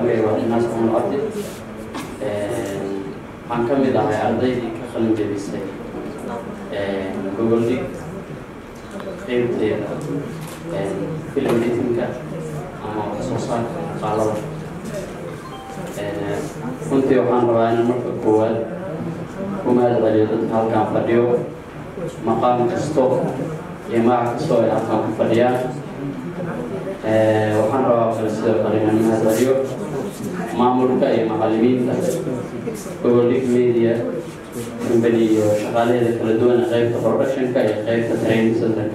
magacay waa inaas cumar cabdi waxaan ka mid ahay ardaydii ka qalin jebisay gogoldhig qeybteeda film editinka ama wax soo saarka qaalada runtii waxaan rabaa inaan marka koowaad ku mahad celiyo dadka halkaan fadhiyo maqaam kasto iyo magac kastoo ay halkaan ku fadhiyaan waxaan rabaa kale sidoo kale inaan mahad celiyo maamulka iyo macallimiinta gogoldhig media company iyo shaqaalaheeda kala duwan ee qeybta productionka iyo qeybta training centerka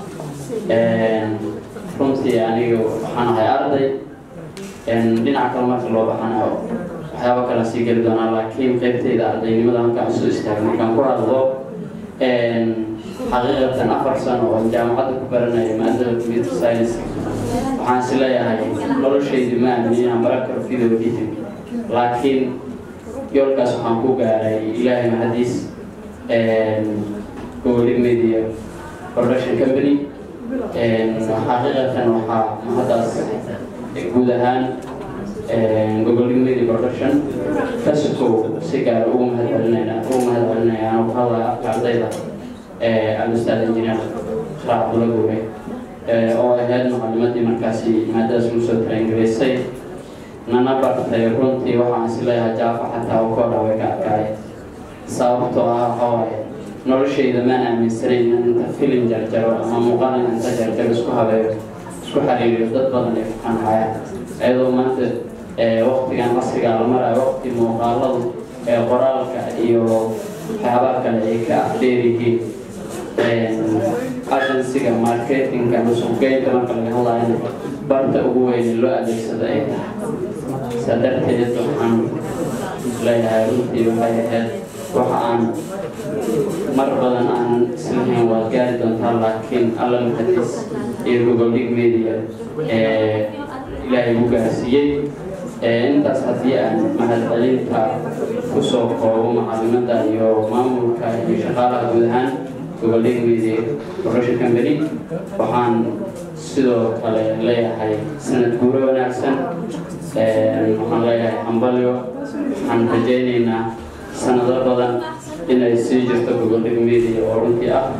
runtii aniga waxaan ahay arday dhinaca kale marka loo baxanayo waxyaaba kala sii geli doonaa laakiin qeybteyda ardaynimada halkaan usoo istaagay markaan ku hadlo xaqiiqatan afar sano oo jaamacadda ku baranaya maadada computer science waxaan is leeyahay noloshaydi ma aamin inaan baran karo video editing laakiin yoolkaas waxaan ku gaaray ilaahay mahadiis gogolig media production company xaqiiqatan waxaa mahadaas guud ahaan gogolig media production kasukow si gaar ugu mahad celinayna ugu mahad celinaya anoo ku hadlaya afka ardayda al-ustaad engineer sharax abdulla guure oo ahayd macalimadii markaasi maadadaas lagu soo tarangareysay nana bartay runtii waxaan is leeyahay jaafa xataa u koodha way ka arkaaye sababtoo ah waxaa waaye noloshayda maan aaminsanayn in inta filim jarjaro ama muuqaal in inta jarjaro isku habeeyo isku xiriiriyo dad badan ay ku qancayaan iyadoo maanta waqtigan casriga la marayo waqti muuqaaladu ee qoraalka iyo waxyaabaha kale ay ka dheer yihiin agensiga marketingka suuqgeynta marka laga hadlayana barta ugu weyn loo adeegsado ay tahay saa darteed waxaan leeyahay runtii waxay ahayd waxa aan mar badan aan islahayn waad gaari doontaa laakiin alla mahadiis iyo gogoldhig media ilaahay u gaarsiiyey intaas haddii aan mahadcelinta kusoo koobo macalimada iyo maamulka iyo shaqaalaha guud ahaan gogoldhig media production company waxaan sidoo kale leeyahay sanad guuro wanaagsan waxaan leeyahay hambalyo waxaan rajaynaynaa sanado badan inay sii jirto gogoldhig media oo runtii ah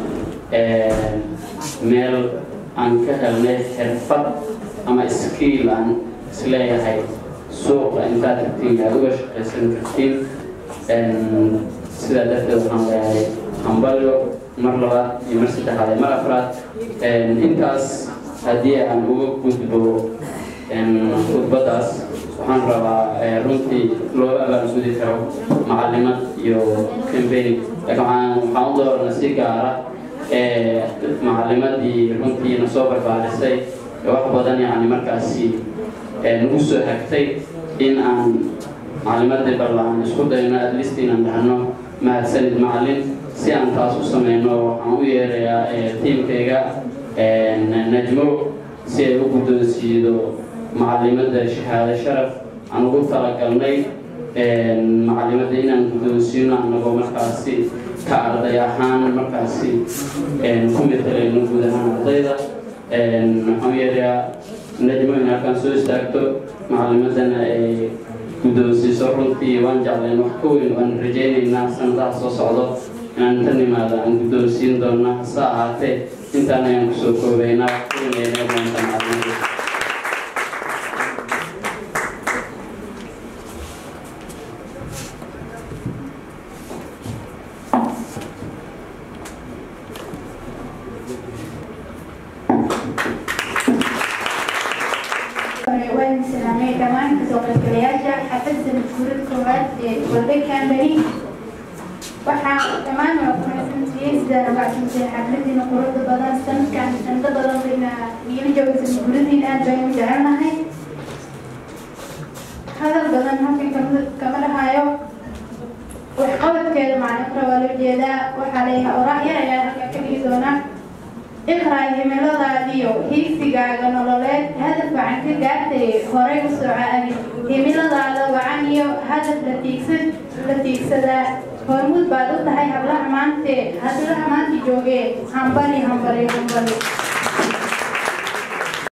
meel aan ka helnay xirfad ama skiil aan isleeyahay suuqa intaad tagtiin aad uga shaqaysan kartiin sidaa darteed waxaan leeyahay hambalyo mar labaad iyo mar saddexaad iyo mar afraad intaas haddii aan uga gudbo khudbadaas waxaan rabaa runtii loo abaalgudi karo macalimad iyo cambany laakiin waxaan waxaan u doorna si gaara macalimadii runtii na soo barbaarisay wax badan yani markaasi nagu soo hagtay in aan macalimadii barlaan isku dayno at least inaan dhahno mahadsanid macalin si aan taas u sameyno waxaan u yeerayaa tiimkayga najmo si ay u guddoonsiido macalimada shahaado sharaf aan ugu talagalnay macalimada inaan guddoonsiino anagoo markaasi ka arday ahaan markaasi ku matalayno guud ahaan ardayda waxaan yeerayaa najmo in halkaan soo istaagto macalimadana ay guddoonsiiso runtii waan jeclayn wax ka weyn waan rajaynaynaa sanadaha soo socdo inaan inta nimaada aan guddoonsiin doona hase ahaatee intaan ayaan kusoo koobaynaa maanta macalimada waan salaamay dhammaan kasoo qaybgalayaasha xafadda maskuulad koowaad ee golday cambany waxaa dhammaan waa ku mahadsantihiin sidaa rabacsantay xafladiina quruxda badan sanadkan sanado badan bayna iila joogaysa maskuuladiin aad baynu jecelnahay hadal badan halkan kama kama dhahayo waxqabadkeeda macnafra waa loo jeedaa waxaa leeyahay oraahya ayaa halkan ka dhigi doonaa iqraa himiladaadiyo hiigsigaaga nololeed hadaf wacan ka gaartay horay u socaadi himiladaada wacan iyo hadaf la tiigsan la tiigsadaa hormuud baad u tahay hablaha maante hablaha maanta joogee hambali hambali hambali